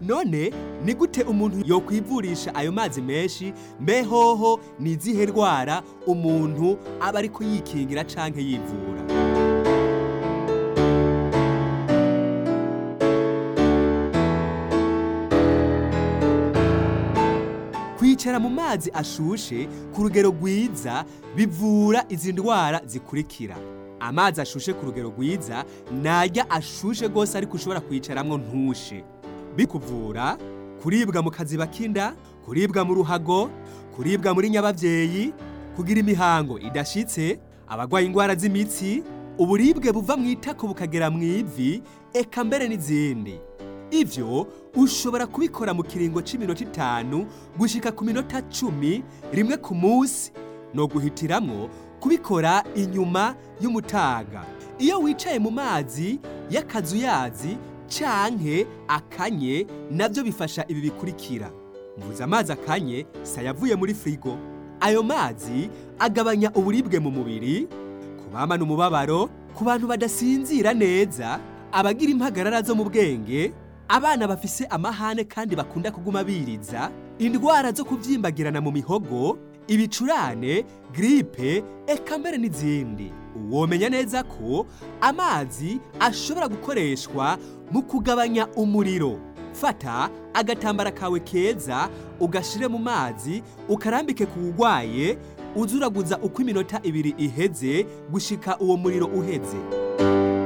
none ni gute umuntu yokwivurisha ayo mazi menshi mbe hoho ni izihe ndwara umuntu aba ariko yikingira canke yivura kwicara mu mazi ashushe ku rugero rwiza bivura izi ndwara zikurikira amazi ashushe ku rugero rwiza najya ashushe rwose ariko ushobora kwicaramwo ntushe bikuvura kuribwa mu kaziba k'inda kuribwa mu ruhago kuribwa muri nyababyeyi kugira imihango idashitse abagwaye indwara z'imitsi uburibwe buva mu itako bukagera mu ivi eka mbere n'izindi ivyo ushobora kubikora mu kiringo c'iminota itanu gushika ku minota cumi rimwe ku munsi no guhitiramwo kubikora inyuma y'umutaga iyo wicaye mu mazi y'akazuyazi canke akanye navyo bifasha ibi bikurikira mvuze amazi akanye sayavuye muri frigo ayo mazi agabanya uburibwe mu mubiri ku bamana umubabaro ku bantu badasinzira neza abagira impagarara zo mu bwenge abana bafise amahane kandi bakunda kuguma biriza indwara zo kubyimbagirana mu mihogo ibicurane gripe eka mbere n'izindi womenya neza ko amazi ashobora gukoreshwa mu kugabanya umuriro fata agatambara kawe keza ugashire mu mazi ukarambike ku wugwaye uzuraguza uko iminota ibiri iheze gushika uwo muriro uheze